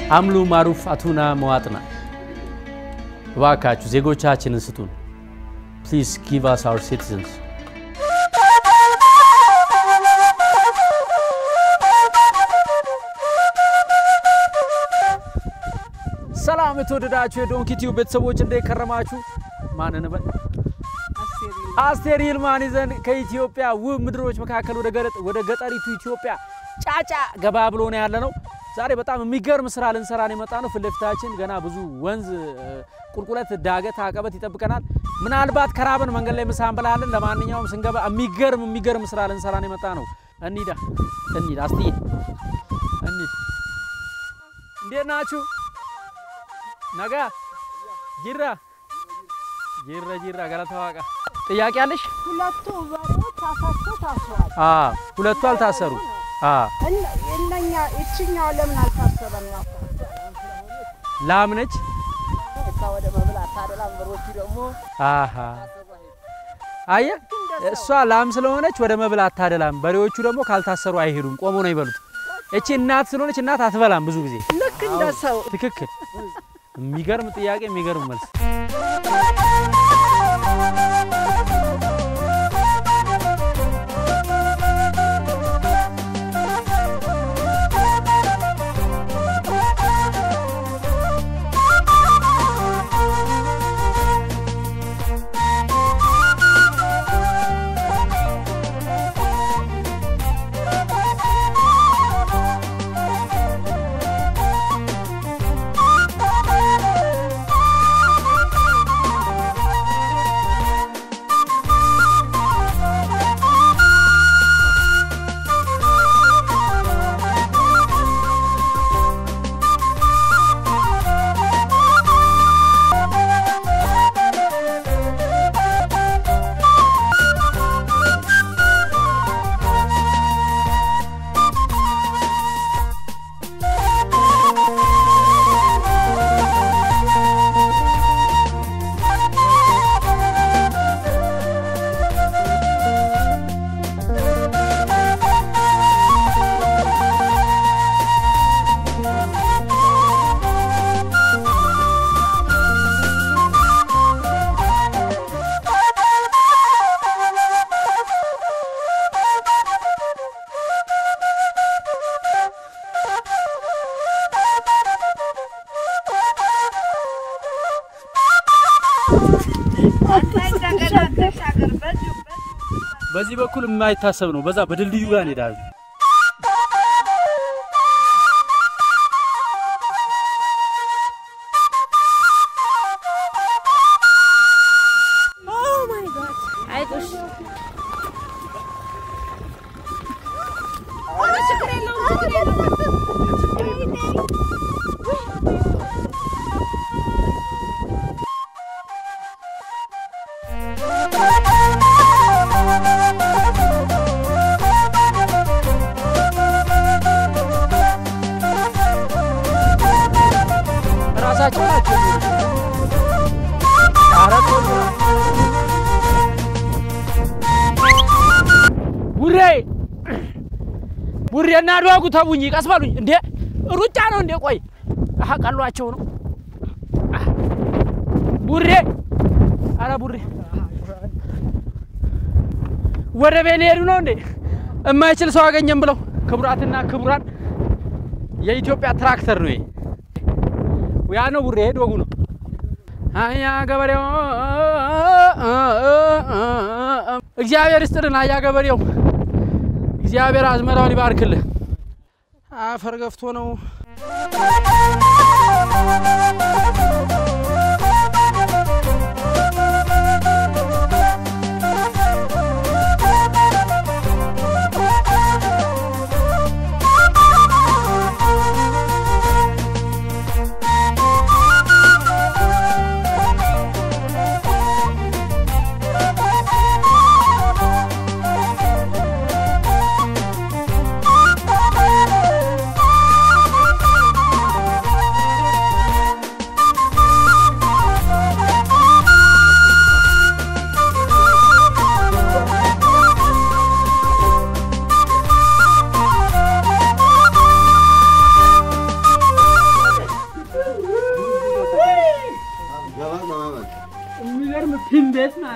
አምሉ ማሩፍ አቱና መዋጥና እባካችሁ ዜጎቻችንን ስጡን። ፕሊዝ ጊቭ አስ አወር ሲቲዘንስ። ሰላም የተወደዳችሁ የዶንኪ ቲዩብ ቤተሰቦች እንዴት ከረማችሁ? ማንን በል አስቴር ይልማን ይዘን ከኢትዮጵያ ውብ ምድሮች መካከል ወደ ገጠ- ወደ ገጠሪቱ ኢትዮጵያ ጫጫ ገባ ብሎ ነው ያለ ነው። ዛሬ በጣም የሚገርም ስራ ልንሰራ ነው የመጣ ነው። ፊት ለፊታችን ገና ብዙ ወንዝ፣ እ፣ ቁልቁለት፣ ዳገት፣ አቀበት ይጠብቀናል። ምናልባት ከራበን መንገድ ላይ ምሳ እንበላለን። ለማንኛውም ስንገባ የሚገርም የሚገርም ስራ ልንሰራ ነው የመጣ ነው። እንሂዳ እንሂድ፣ አስትዬ እንሂድ። እንዴት ናችሁ? ነጋ ጅራ ጅራ ጅራ ገለታ ዋቃ ጥያቄ አለሽ? ሁለቱ በሬዎች ታሳቸው ታስሯል። አ ሁለቱ አልታሰሩ። አ እነ- እነኛ እችኛው ለምን አልታሰበም? ነው ላም ነች። እሷ ወደ መብላት ታደላም። በሮቹ ደግሞ አሃ አየ እሷ ላም ስለሆነች ወደ መብል አታደላም። በሬዎቹ ደግሞ ካልታሰሩ አይሄዱም፣ ቆሞ ነው ይበሉት። እቺ እናት ስለሆነች እናት አትበላም ብዙ ጊዜ። ልክ እንደ ሰው ትክክል። የሚገርም ጥያቄ፣ የሚገርም መልስ። በዚህ በኩል የማይታሰብ ነው። በዛ በድልድዩ ጋር እንሄዳለን። አይዞሽ ራሳቸው ናቸው። ኧረ ቆይ ቡሬ ቡሬ እና ዶጉ ተቡኝ፣ ቀስ በሉኝ። እንዴ ሩጫ ነው እንዴ? ቆይ አሀ ቀሏቸው ነው። አህ፣ ቡሬ አረ ቡሬ ወደ ቤት ሊሄዱ ነው እንዴ? የማይችል ሰው አገኘም ብለው። ክቡራትና ክቡራን የኢትዮጵያ ትራክተር ነው ይሄ። ያ ነው ቡሬ ዶጉ ነው። አያ ገበሬው እግዚአብሔር ይስጥልን። አያ ገበሬው እግዚአብሔር አዝመራውን ይባርክልህ። አፈር ገፍቶ ነው።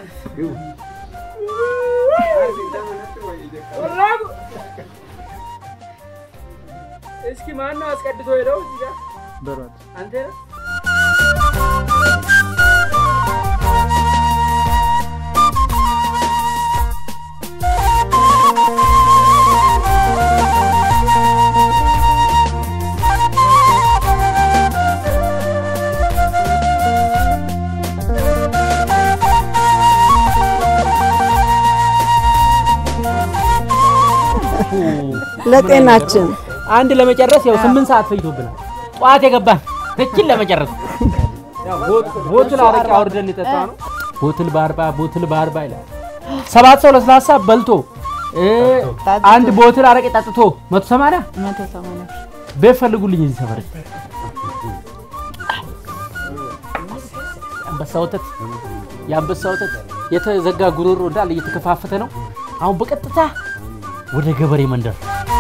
እስኪ ማነው አስቀድቶ ሄደው እዚህ ጋር በሯት አንተ ነህ? ለጤናችን አንድ ለመጨረስ ያው ስምንት ሰዓት ፈጅቶብናል። ጠዋት የገባን እችን ለመጨረስ ያው ቦት- ቦትል አረቄ አውርደን የጠጣ ነው። ቦትል በአርባ ቦትል በአርባ ይላል። ሰባት ሰው ለስላሳ በልቶ እ አንድ ቦትል አረቄ ጠጥቶ መቶ ሰማንያ መቶ ሰማንያ ቤት ፈልጉልኝ እዚህ ሰፈር አንበሳ ወተት የአንበሳ ወተት የተዘጋ ጉሮሮ እንዳለ እየተከፋፈተ ነው። አሁን በቀጥታ ወደ ገበሬ መንደር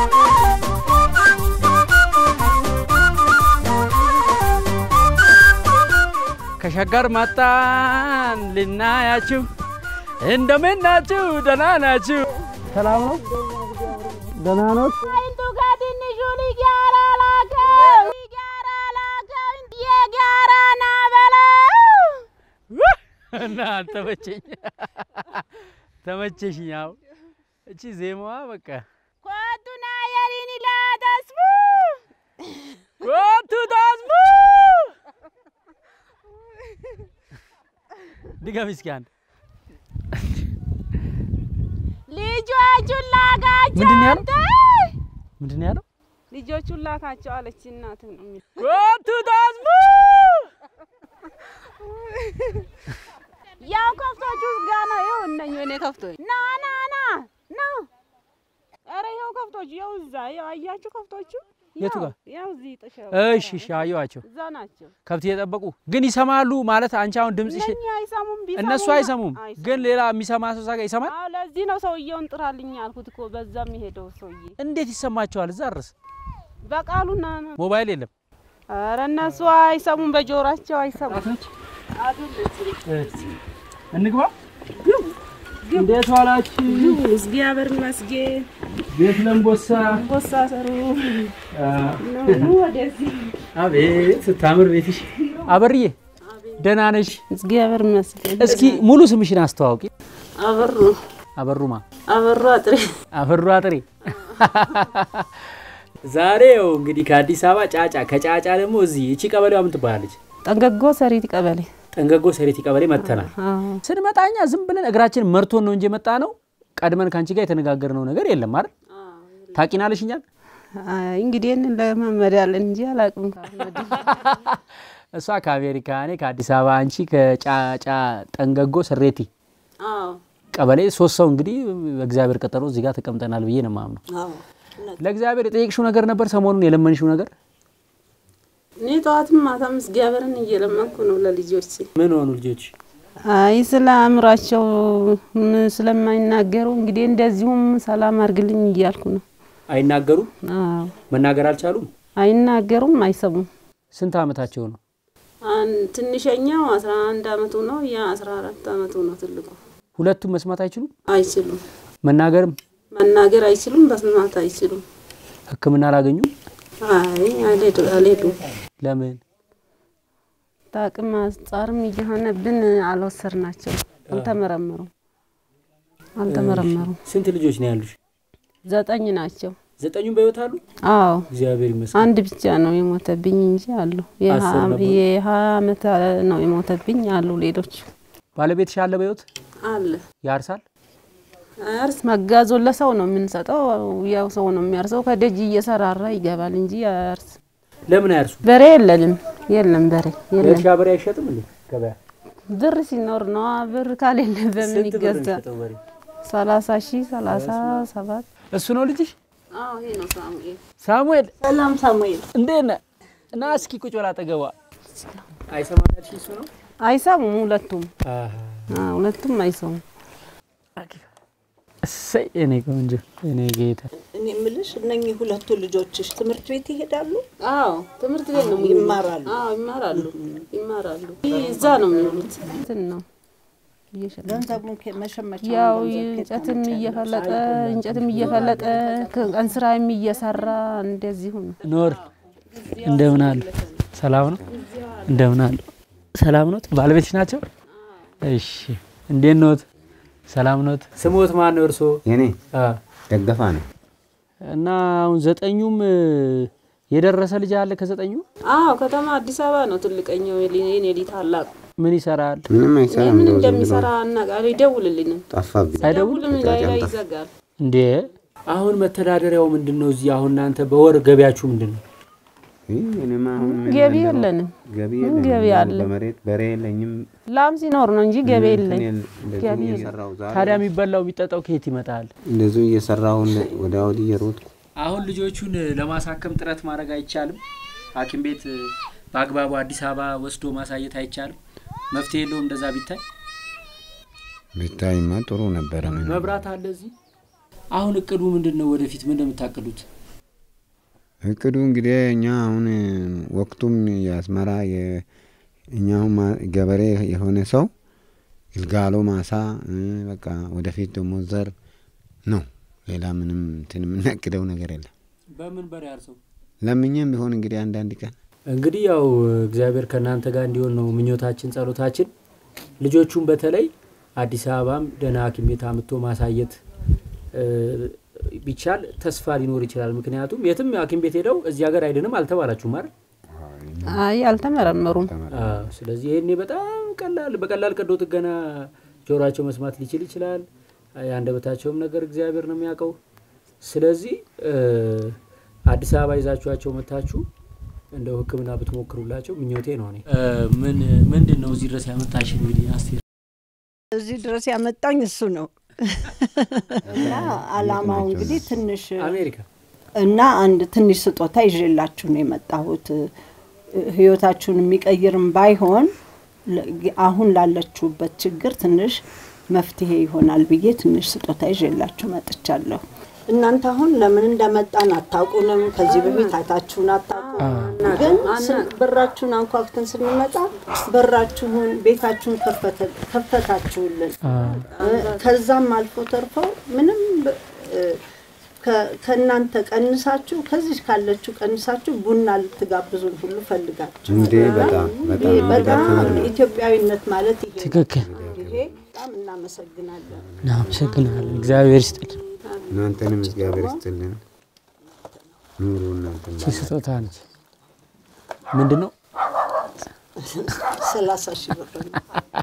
ከሸገር መጣን ልናያችሁ። እንደምን ናችሁ? ደህና ናችሁ? ሰላም ነው? ደህና ነው? አይንቱ ከትንሹ ልጅ ጋር ላከው ጋር ላከው የጋራ ና በለው እና ተመቸኝ ተመቸሽኝ። ያው እቺ ዜማዋ በቃ ኮቱና የሪኒ ላተስፉ ጎቱ ታዝቡ ድገም እስኪ አንድ ልጆቹን ላካቸው ምንድን ነው ያለው? አንተ ምንድን ነው ያለው? ልጆቹን ላካቸው አለች እናት ነው የሚል ጎቱ ታዝቡ ያው ከብቶቹ ጋር ነው። ይኸው እነኝ እኔ ከብቶች ና ና ና ና ኧረ ይኸው ከብቶቹ ይኸው እዛ ይኸው አያችሁ ከብቶቹ የቱ ያው- ጋር? ያው እዚህ ጥሻ እሺ እሺ አየኋቸው። እዛ ናቸው። ከብት እየጠበቁ ግን ይሰማሉ ማለት አንቺ አሁን ድምፅሽ እነኛ አይሰሙም ቢሰሙ እነሱ አይሰሙም፣ ግን ሌላ የሚሰማ ሰው እዛ ጋር ይሰማል። አዎ ለዚህ ነው ሰውየውን ጥራልኝ አልኩት እኮ በዛ የሚሄደው ሰውዬ እንዴት ይሰማቸዋል? እዛ ድረስ በቃሉና ሞባይል የለም። ኧረ እነሱ አይሰሙም፣ በጆሯቸው አይሰሙም። እንግባ። እንዴት ዋላችሁ? እግዚአብሔር ይመስገን። ቤት ለምቦሳ ቦሳ ሰሩ ኑ ወደዚህ። አቤት ስታምር ቤትሽ። አበርዬ ደህና ነሽ? እግዚአብሔር ይመስገን። እስኪ ሙሉ ስምሽን አስተዋውቂ። አበሩ አበሩማ አበሩ አጥሬ አበሩ አጥሬ። ዛሬ ያው እንግዲህ ከአዲስ አበባ ጫጫ፣ ከጫጫ ደግሞ እዚህ እቺ ቀበሌዋ ምን ትባላለች? ጠንገጎ ሰሪት ቀበሌ ጠንገጎ ሰሬቲ ቀበሌ መጥተናል። ስንመጣ እኛ ዝም ብለን እግራችን መርቶን ነው እንጂ የመጣ ነው። ቀድመን ከአንቺ ጋር የተነጋገርነው ነገር የለም አይደል? ታቂናለሽ እኛን አይ እንግዲህ ይህንን ለመመድ ያለን እንጂ አላውቅም። ከአህመድ እሷ ከአሜሪካ እኔ ከአዲስ አበባ አንቺ ከጫጫ ጠንገጎ ሰሬቲ ቀበሌ ሶስት ሰው እንግዲህ በእግዚአብሔር ቀጠሮ እዚህ ጋር ተቀምጠናል ብዬ ነው የማምነው። ለእግዚአብሔር የጠየቅሽው ነገር ነበር ሰሞኑን የለመንሽው ነገር እኔ ጠዋትም ማታም እግዚአብሔርን እየለመንኩ ነው ለልጆች። ምን ሆኑ ልጆች? አይ ስለ አእምሯቸው ም- ስለማይናገሩ እንግዲህ እንደዚሁም ሰላም አድርግልኝ እያልኩ ነው። አይናገሩም? አዎ መናገር አልቻሉም? አይናገሩም፣ አይሰሙም። ስንት ዓመታቸው ነው? አን- ትንሸኛው አስራ አንድ አመቱ ነው። ያ አስራ አራት አመቱ ነው ትልቁ። ሁለቱም መስማት አይችሉም? አይችሉም፣ መናገርም መናገር አይችሉም፣ መስማት አይችሉም። ሕክምና አላገኙም? አይ አልሄዱ አልሄዱም። ለምን? ታቅም አንጻርም እየሆነብን አልወሰድናቸው፣ አልተመረመሩም አልተመረመሩም። ስንት ልጆች ነው ያሉሽ? ዘጠኝ ናቸው። ዘጠኙም በህይወት አሉ? አዎ እግዚአብሔር ይመስገን። አንድ ብቻ ነው የሞተብኝ እንጂ አሉ። አስር ነበሩ? የሀያ አመት ነው የሞተብኝ አሉ። ሌሎች ባለቤትሽ አለ በህይወት? አለ ያርሳል? እርስ መጋዞን ለሰው ነው የምንሰጠው። ያው ሰው ነው የሚያርሰው። ከደጅ እየሰራራ ይገባል እንጂ ያርስ ለምን አያርሱ? በሬ የለንም። የለም በሬ የለም። የእርሻ በሬ አይሸጥም እንዴ ገበያ? ብር ሲኖር ነው። ብር ካሌለ በምን ስንት ብር ነው ይገዛ? የሚሸጠው በሬ? ሰላሳ ሺህ ሰላሳ ሰባት እሱ ነው ልጅሽ? አዎ ይሄ ነው ሳሙኤል። ሳሙኤል ሰላም ሳሙኤል። እንዴት ነህ? እና እስኪ ቁጭ በላ አጠገቧ። አይሰማም ያልሽኝ እሱ ነው? አይሰሙም ሁለቱም። አሃ። አዎ ሁለቱም አይሰሙም። እሰይ የኔ ቆንጆ የኔ ጌታ። እኔ የምልሽ እነኚህ ሁለቱ ልጆችሽ ትምህርት ቤት ይሄዳሉ? አዎ ትምህርት ቤት ነው ይማራሉ? አዎ ይማራሉ፣ ይማራሉ። እዛ ነው የሚውሉት። እንትን ነው እየሸጠ ገንዘቡን ከ- መሸመቻ ያው ገንዘብ ከየት እንጨትም ታመጫለሽ? እየፈለጠ እንጨትም እየፈለጠ ቀን ስራም እየሰራ እንደዚሁ ነው። ኖር እንደምን አሉ? ሰላም ነው? እንደምን አሉ? ሰላም ኖት? ባለቤትሽ ናቸው? እሺ፣ እንዴት ኖት? ሰላም ኖት? ስሞት ማን ነው እርስዎ? የኔ አ ደገፋ ነው። እና አሁን ዘጠኙም እ፣ የደረሰ ልጅ አለ ከዘጠኙ አዎ ከተማ አዲስ አበባ ነው ትልቀኛው የኔ ልጅ ታላቁ ምን ይሰራል? ምንም አይሰራም። ምን እንደው ዝም ብሎ እንደሚሰራ አናውቃለን። አይደውልልንም፣ ጠፋብኝ። አይደውልም ሁሉም ላይ ላይ ይዘጋል። እንዴ? አሁን መተዳደሪያው ምንድን ነው? እዚህ አሁን እናንተ በወር ገቢያችሁ ምንድን ነው? ይህ እኔማ አሁን ምን ገቢ እንደው የለንም። ገቢ ምን የለኝም። ገቢ ያው አለ? በመሬት በሬ የለኝም። ላም ሲኖር ነው እንጂ ገቢ የለን። እንትን የለ- እንደዚሁ ገቢ የለም። እየሰራሁ ዛሬ ታዲያ የሚበላው የሚጠጣው ከየት ይመጣል? እንደዚሁ እየሰራሁ እንደ- ወዲያ ወዲህ እየሮጥኩ አሁን ልጆቹን ለማሳከም ጥረት ማድረግ አይቻልም? ሐኪም ቤት በአግባቡ አዲስ አበባ ወስዶ ማሳየት አይቻልም? መፍትሄ የለውም? እንደዛ ቢታይ ብታይማ ጥሩ ነበረ። ምን መብራት አለ እዚህ። አሁን እቅዱ ምንድን ነው? ወደፊት ምን እንደምታቅዱት? እቅዱ እንግዲህ እኛ አሁን ወቅቱም የአስመራ የ- እኛ አሁን ማ- ገበሬ የሆነ ሰው ግልጋሎ ማሳ እ፣ በቃ ወደፊት ደግሞ ዘር ነው። ሌላ ምንም እንትን የምናቅደው ነገር የለም። በምን በሬ አርሰው ለምኝም ቢሆን እንግዲህ አንዳንድ ቀን እንግዲህ ያው እግዚአብሔር ከእናንተ ጋር እንዲሆን ነው ምኞታችን፣ ጸሎታችን። ልጆቹን በተለይ አዲስ አበባም ደህና ሐኪም ቤት አምጥቶ ማሳየት እ፣ ቢቻል ተስፋ ሊኖር ይችላል። ምክንያቱም የትም ሐኪም ቤት ሄደው እዚህ ሀገር አይድንም አልተባላችሁም አይደል? አይ አልተመረመሩም። አዎ። ስለዚህ ይሄኔ በጣም ቀላል በቀላል ቀዶ ጥገና ጆሮአቸው መስማት ሊችል ይችላል። የአንደበታቸውም ነገር እግዚአብሔር ነው የሚያውቀው። ስለዚህ እ፣ አዲስ አበባ ይዛችኋቸው መታችሁ እንደው ሕክምና ብትሞክሩላቸው ምኞቴ ነው። እኔ እ፣ ምን ምንድን ነው እዚህ ድረስ ያመጣሽ? እንግዲህ አስቴር እዚህ ድረስ ያመጣኝ እሱ ነው እና አላማው እንግዲህ ትንሽ አሜሪካ እና አንድ ትንሽ ስጦታ ይዤላችሁ ነው የመጣሁት። ህይወታችሁን የሚቀይርም ባይሆን ለ- አሁን ላለችሁበት ችግር ትንሽ መፍትሄ ይሆናል ብዬ ትንሽ ስጦታ ይዤላችሁ መጥቻለሁ። እናንተ አሁን ለምን እንደመጣን አታውቁንም። ከዚህ በፊት አይታችሁን አታውቁም። ግን ስን- በራችሁን አንኳኩተን ስንመጣ በራችሁን ቤታችሁን ከፈተ- ከፈታችሁልን። ከዛም አልፎ ተርፎ ምንም ብ- እ፣ ከ- ከእናንተ ቀንሳችሁ ከዚህ ካለችው ቀንሳችሁ ቡና ልትጋብዙን ሁሉ ፈልጋችሁ እንዴ በጣም በጣም ይሄ በጣም ኢትዮጵያዊነት ማለት ይሄ ነው። ትክክል። ይሄ በጣም እናመሰግናለን። እናመሰግናለን። እግዚአብሔር ይስጥልን። እናንተንም እግዚአብሔር ይስጥልን። ኑሩ እናንተም ይህ ስጦታ ነች። ምንድን ነው? ሰላሳ ሺህ ብር ነው።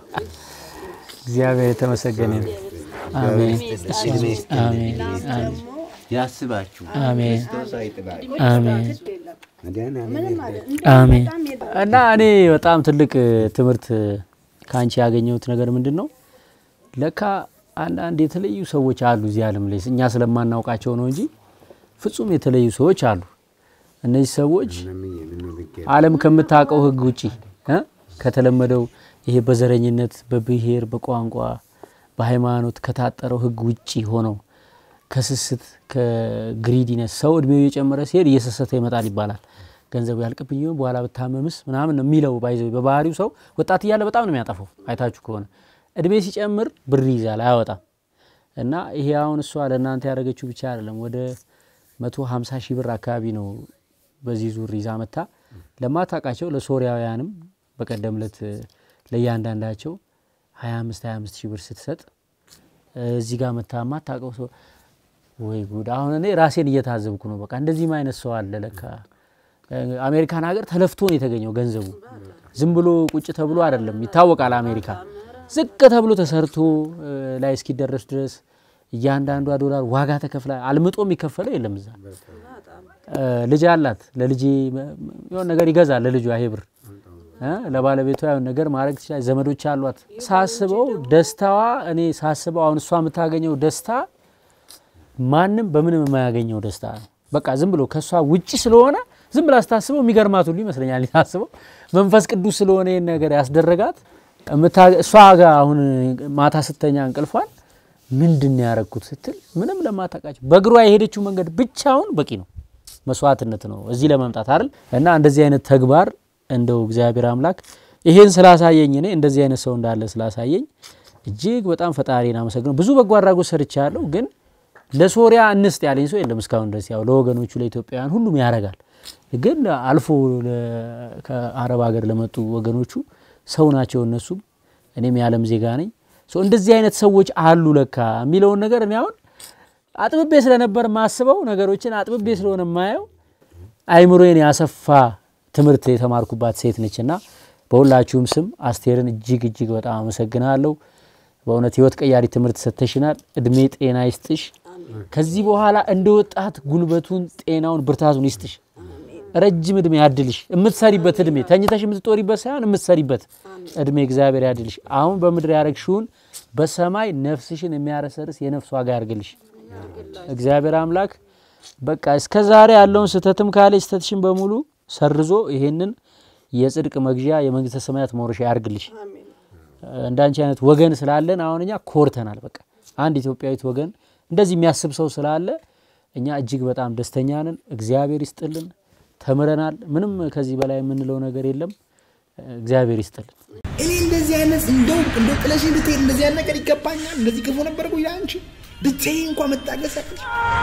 እግዚአብሔር የተመሰገነ ነው። አሜን አሜን አሜን ያስባችሁ አሜን ሳይጥላል አሜን መድኃኒዓለም አሜን። እና እኔ በጣም ትልቅ ትምህርት ከአንቺ ያገኘሁት ነገር ምንድን ነው? ለካ አንዳንድ የተለዩ ሰዎች አሉ እዚህ ዓለም ላይ እኛ ስለማናውቃቸው ነው እንጂ ፍጹም የተለዩ ሰዎች አሉ። እነዚህ ሰዎች ዓለም ከምታውቀው ሕግ ውጪ እ ከተለመደው ይሄ በዘረኝነት፣ በብሔር፣ በቋንቋ፣ በሃይማኖት ከታጠረው ሕግ ውጪ ሆነው ከስስት ከግሪዲነስ ሰው እድሜው እየጨመረ ሲሄድ እየሰሰተ ይመጣል ይባላል። ገንዘቡ ያልቅብኝ ይሆን በኋላ ብታመምስ ምናምን ነው የሚለው። ባይዘ በባህሪው ሰው ወጣት እያለ በጣም ነው የሚያጠፋው። አይታችሁ ከሆነ እድሜ ሲጨምር ብር ይዛል አያወጣም። እና ይሄ አሁን እሷ ለእናንተ ያደረገችው ብቻ አይደለም። ወደ መቶ ሀምሳ ሺህ ብር አካባቢ ነው በዚህ ዙር ይዛ መታ ለማታውቃቸው ለሶሪያውያንም በቀደም ለት ለእያንዳንዳቸው ሀያ አምስት ሀያ አምስት ሺህ ብር ስትሰጥ እዚህ ጋር መታ ማታውቀው ሰው ወይ ጉድ! አሁን እኔ ራሴን እየታዘብኩ ነው። በቃ እንደዚህም አይነት ሰው አለ ለካ። አሜሪካን ሀገር ተለፍቶ ነው የተገኘው ገንዘቡ። ዝም ብሎ ቁጭ ተብሎ አይደለም። ይታወቃል አሜሪካ ዝቅ ተብሎ ተሰርቶ እ፣ ላይ እስኪደረስ ድረስ እያንዳንዷ ዶላር ዋጋ ተከፍላ አልምጦ የሚከፈለው የለም እዛ። እ፣ ልጅ አላት። ለልጄ መ- የሆነ ነገር ይገዛል ለልጇ ይሄ ብር እ፣ ለባለቤቷ የሆነ ነገር ማድረግ ትችላለች። ዘመዶች አሏት። ሳስበው ደስታዋ እኔ ሳስበው አሁን እሷ የምታገኘው ደስታ ማንም በምንም የማያገኘው ደስታ ነው። በቃ ዝም ብሎ ከእሷ ውጭ ስለሆነ ዝም ብላ ስታስበው የሚገርማት ሁሉ ይመስለኛል። ታስበው መንፈስ ቅዱስ ስለሆነ ይህን ነገር ያስደረጋት እምታ- እሷ ጋር አሁን ማታ ስተኛ እንቅልፏን ምንድን ነው ያረግኩት ስትል ምንም ለማታውቃቸው በእግሯ የሄደችው መንገድ ብቻውን በቂ ነው፣ መስዋዕትነት ነው እዚህ ለመምጣት አይደል። እና እንደዚህ አይነት ተግባር እንደው እግዚአብሔር አምላክ ይሄን ስላሳየኝ እኔ እንደዚህ አይነት ሰው እንዳለ ስላሳየኝ እጅግ በጣም ፈጣሪን አመሰግነው። ብዙ በጎ አድራጎት ሰርቻለሁ፣ ግን ለሶሪያ እንስጥ ያለኝ ሰው የለም እስካሁን ድረስ። ያው ለወገኖቹ ለኢትዮጵያውያን ሁሉም ያደርጋል፣ ግን አልፎ ለ- ከአረብ ሀገር ለመጡ ወገኖቹ ሰው ናቸው እነሱም፣ እኔም የዓለም ዜጋ ነኝ። ሶ እንደዚህ አይነት ሰዎች አሉ ለካ የሚለውን ነገር እኔ አሁን አጥብቤ ስለነበር ማስበው ነገሮችን አጥብቤ ስለሆነ ማየው አይምሮዬን ያሰፋ ትምህርት የተማርኩባት ሴት ነች እና በሁላችሁም ስም አስቴርን እጅግ እጅግ በጣም አመሰግናለሁ። በእውነት ህይወት ቀያሪ ትምህርት ሰጥተሽናል። እድሜ ጤና ይስጥሽ። ከዚህ በኋላ እንደ ወጣት ጉልበቱን፣ ጤናውን፣ ብርታቱን ይስጥሽ። ረጅም እድሜ ያድልሽ። የምትሰሪበት እድሜ ተኝተሽ የምትጦሪበት ሳይሆን የምትሰሪበት እድሜ እግዚአብሔር ያድልሽ። አሁን በምድር ያረግሽውን በሰማይ ነፍስሽን የሚያረሰርስ የነፍስ ዋጋ ያርግልሽ እግዚአብሔር አምላክ። በቃ እስከ ዛሬ ያለውን ስህተትም ካለ ስህተትሽን በሙሉ ሰርዞ ይሄንን የጽድቅ መግዣ የመንግስተ ሰማያት መውረሻ ያርግልሽ። እንዳንቺ አይነት ወገን ስላለን አሁን እኛ ኮርተናል። በቃ አንድ ኢትዮጵያዊት ወገን እንደዚህ የሚያስብ ሰው ስላለ እኛ እጅግ በጣም ደስተኛ ነን። እግዚአብሔር ይስጥልን። ተምረናል። ምንም ከዚህ በላይ የምንለው ነገር የለም። እግዚአብሔር ይስጥልን። እኔ እንደዚህ አይነት እንደው እንደው ጥለሽ እንድትሄድ እንደዚህ አይነት ነገር ይገባኛል። እንደዚህ ክፉ ነበር እኮ ይላል አንቺ ብቻዬን እንኳን መታገስ ያቅት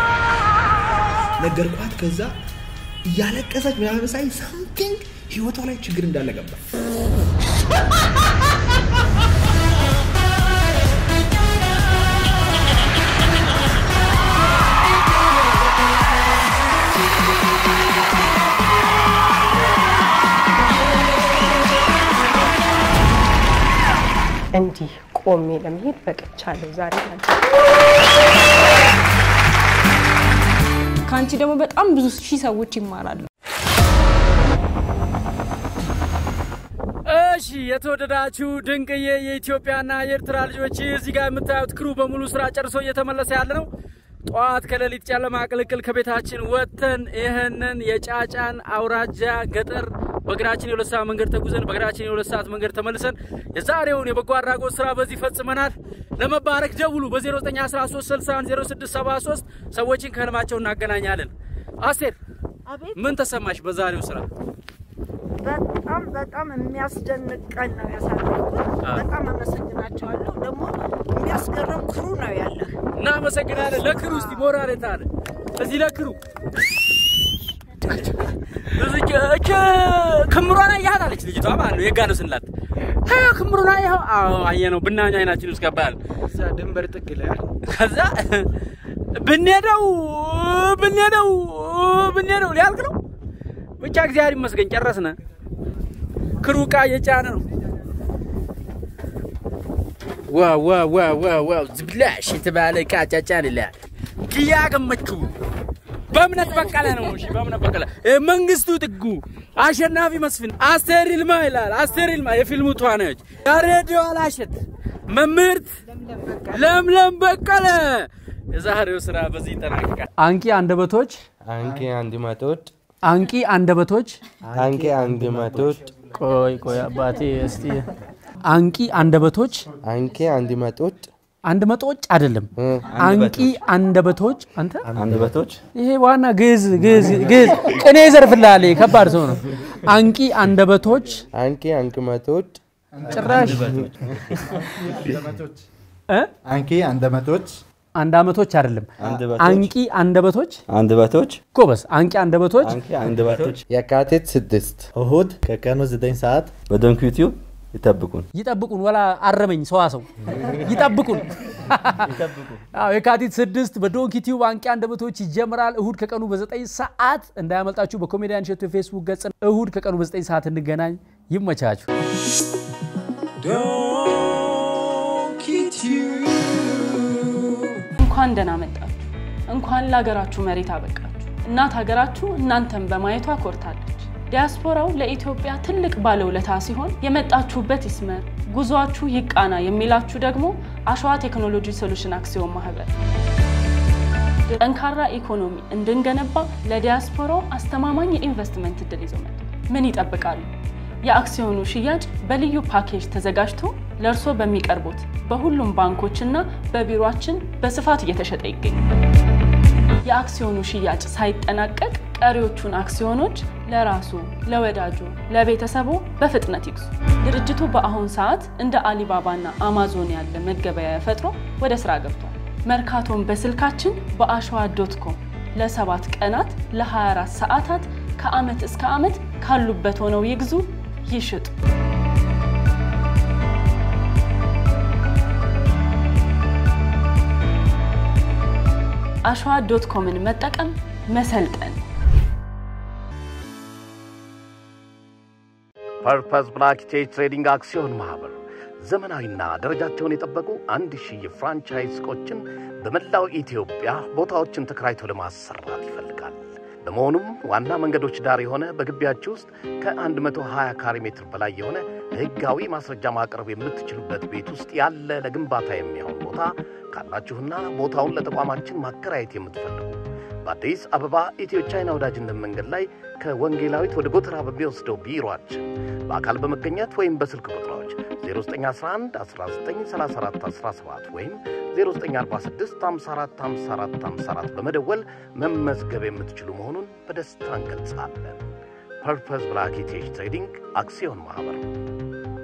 ነገርኳት። ከዛ እያለቀሰች ምናምን ሳይ ሳምቲንግ ህይወቷ ላይ ችግር እንዳለ ገባ። እንዲህ ቆሜ ለመሄድ በቅቻለሁ ዛሬ ማለት ነው። ከአንቺ ደግሞ በጣም ብዙ ሺህ ሰዎች ይማራሉ። እሺ የተወደዳችሁ ድንቅዬ የኢትዮጵያና የኤርትራ ልጆች እዚህ ጋር የምታዩት ክሩ በሙሉ ስራ ጨርሶ እየተመለሰ ያለ ነው። ጠዋት ከሌሊት ጨለማ ቅልቅል ከቤታችን ወጥተን ይህንን የጫጫን አውራጃ ገጠር በእግራችን የሁለት ሰዓት መንገድ ተጉዘን በእግራችን የሁለት ሰዓት መንገድ ተመልሰን የዛሬውን የበጎ አድራጎት ስራ በዚህ ፈጽመናል። ለመባረክ ደውሉ በ0913610673 ሰዎችን ከህልማቸው እናገናኛለን። አስቴር ምን ተሰማሽ በዛሬው ስራ? በጣም በጣም የሚያስደንቅ ቀን ነው ያሳለፍኩት። በጣም አመሰግናቸዋለሁ። ደግሞ የሚያስገርም ክሩ ነው ያለህ። እናመሰግናለን። ለክሩ እስቲ ሞራል የታለ? እዚህ ለክሩ እዚች እች ክምሯን አያት አለች ልጅቷ ማለት ነው። የጋ ነው ስንላት ሀ ክምሩን አየኸው? አዎ አየ ነው። ብናኛ አይናችን ውስጥ ገባል። እዛ ድንበር ጥግ ላይ ከዛ ብንሄደው ብንሄደው ብንሄደው ሊያልቅ ነው። ብቻ እግዚአብሔር ይመስገን ጨረስነ። ክሩ ዕቃ እየጫነ ነው። ዋው ዋው ዋው ዋው ዋው ዝብላሽ የተባለ ዕቃ ጫጫንልሃል። ኪያ ገመቹ በእምነት በቀለ ነው። እሺ በእምነት በቀለ እ፣ መንግስቱ ጥጉ፣ አሸናፊ መስፍን፣ አስቴር ይልማ ይላል። አስቴር ይልማ የፊልሙ ተዋናዮች፣ ያሬዲዮ አላሸት፣ መምህርት ለምለም በቀለ። የዛሬው ስራ በዚህ ይጠናቀቃል። አንቂ አንደበቶች አንቂ አንድ መቶት አንቂ አንደበቶች አንቂ አንድ መቶት ቆይ ቆይ አባቴ እስቲ አንቂ አንደበቶች አንቂ አንድ መቶት አንድ መጦጭ አይደለም አንቂ አንደበቶች አንተ አንድ በቶች ይሄ ዋና ግዕዝ ግዕዝ ግዕዝ ቅኔ ይዘርፍልሃል ይሄ ከባድ ሰው ነው አንቂ አንደበቶች አንቂ አንቂ መቶት ጭራሽ እ? አንቂ አንደበቶች አንድ አመቶች አይደለም አንድ አንቂ አንደበቶች አንድ በቶች ጎበዝ አንቂ አንደበቶች አንቂ አንድ በቶች የካቲት ስድስት እሁድ ከቀኑ 9 ሰዓት በዶንኪ ዩቲዩብ ይጠብቁን። ይጠብቁን ወላ አረመኝ ሰዋሰው ይጠብቁን አዎ የካቲት ስድስት በዶንኪ ቲዩብ አንቂ አንደበቶች ይጀምራል እሁድ ከቀኑ በዘጠኝ ሰዓት እንዳያመልጣችሁ በኮሜዲያን ሸቱ የፌስቡክ ገጽ እሁድ ከቀኑ በዘጠኝ ሰዓት እንገናኝ ይመቻችሁ እንኳን ደህና መጣችሁ። እንኳን ለሀገራችሁ መሬት አበቃችሁ። እናት ሀገራችሁ እናንተን በማየቷ ኮርታለች። ዲያስፖራው ለኢትዮጵያ ትልቅ ባለውለታ ሲሆን የመጣችሁበት ይስመር፣ ጉዟችሁ ይቃና የሚላችሁ ደግሞ አሸዋ ቴክኖሎጂ ሶሉሽን አክሲዮን ማህበር ጠንካራ ኢኮኖሚ እንድንገነባ ለዲያስፖራው አስተማማኝ የኢንቨስትመንት እድል ይዞ መጥቷል። ምን ይጠብቃሉ? የአክሲዮኑ ሽያጭ በልዩ ፓኬጅ ተዘጋጅቶ ለእርስዎ በሚቀርቡት በሁሉም ባንኮችና በቢሮአችን በስፋት እየተሸጠ ይገኛል። የአክሲዮኑ ሽያጭ ሳይጠናቀቅ ቀሪዎቹን አክሲዮኖች ለራሱ፣ ለወዳጁ፣ ለቤተሰቡ በፍጥነት ይግዙ። ድርጅቱ በአሁን ሰዓት እንደ አሊባባና አማዞን ያለ መገበያያ ፈጥሮ ወደ ስራ ገብቷል። መርካቶን በስልካችን በአሸዋ ዶት ኮም ለሰባት ቀናት ለ24 ሰዓታት ከዓመት እስከ ዓመት ካሉበት ሆነው ይግዙ፣ ይሽጡ። አሸዋ ዶት ኮምን መጠቀም መሰልጠን ፐርፐስ ብላክ ቼጅ ትሬዲንግ አክሲዮን ማህበር ዘመናዊና ደረጃቸውን የጠበቁ አንድ ሺህ የፍራንቻይዝ ሱቆችን በመላው ኢትዮጵያ ቦታዎችን ተከራይቶ ለማሰራት ይፈልጋል። በመሆኑም ዋና መንገዶች ዳር የሆነ በግቢያችሁ ውስጥ ከ120 ካሬ ሜትር በላይ የሆነ ሕጋዊ ማስረጃ ማቅረብ የምትችሉበት ቤት ውስጥ ያለ ለግንባታ የሚሆን ቦታ ካላችሁና ቦታውን ለተቋማችን ማከራየት የምትፈልጉ በአዲስ አበባ ኢትዮ ቻይና ወዳጅነት መንገድ ላይ ከወንጌላዊት ወደ ጎተራ በሚወስደው ቢሮአችን በአካል በመገኘት ወይም በስልክ ቁጥሮች 0911 1934 17 ወይም 0946 54 54 54 በመደወል መመዝገብ የምትችሉ መሆኑን በደስታ እንገልጻለን። ፐርፐስ ብላክ ቴጅ ትሬዲንግ አክሲዮን ማኅበር